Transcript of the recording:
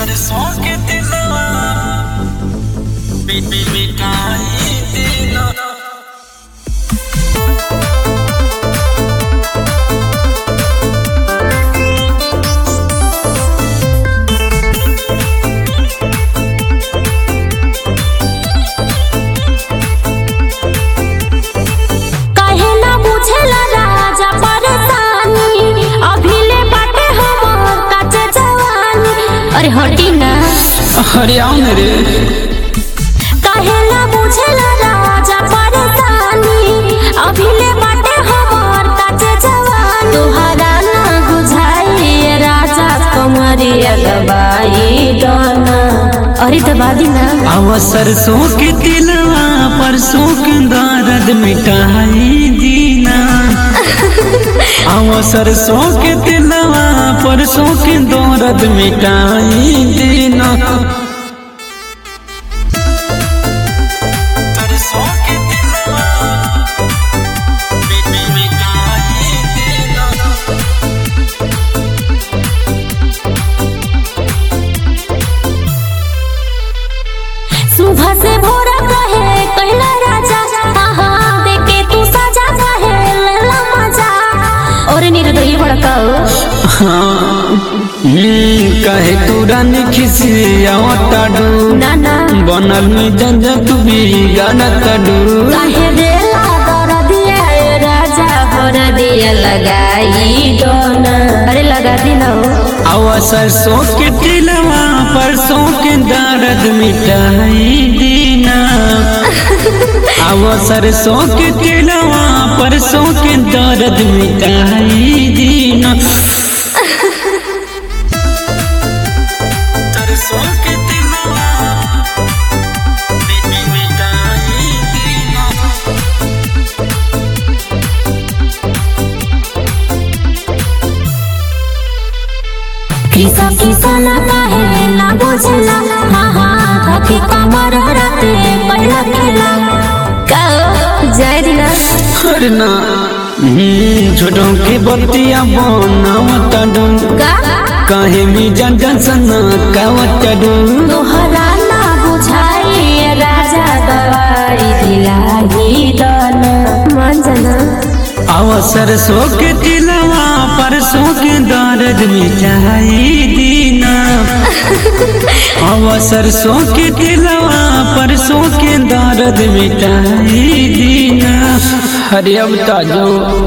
सरसों के दिलवा बीबी मिठाई दिला काहे ना बुझेला राजा परेशानी अभी ले बाटे हमर काचे जवानी अरे हटी ना अरे आओ ना रे काहे ना बुझेला राजा परेशानी अभी ले बाटे हमर काचे जवानी तोहरा ना बुझाई राजा कमरिया दबाई डोना अरे दबा दी ना आवा सरसों के दिलवा परसों के दर्द मिटाई दीना आवा सरसों के दिलवा परसों के दर्द मिटाई दीना सरसों के दिलवा बीबी मिटाई दीना सुबह से भोर कहे कहला राजा आहा देखे तू सजा कहे लेला मजा और निर्दयी भड़काओ हाँ कहे तू रानी खिसिया टाडू ना ना बनल में जंजा तू भी गाना काडू काहे देला दर दिया ए राजा भर दिया लगाई दोना अरे लगा दी ना आवा सरसों के टिलवा परसों के दर्द मिटाई दीना आवा सरसों के टिलवा परसों के दर्द मिटाई दीना सरसों के टिलवा मिटाई दीना किसा किसा ना काहे ना बुझला हाँ हाँ धके कमर रते पहला खेला काओ जय दिना करना छोटों की बत्तियां बनावत डूं का काहे मी जन जन सना कावत डूं तोहरा ना बुझाई राजा दवाई दिलाई दना मंजना अवसर सो के दिलवा परसों के दर्द मिटाई दीना अवसर सो के दिलवा परसों के दर्द मिटाई दीना हरे अब ताजो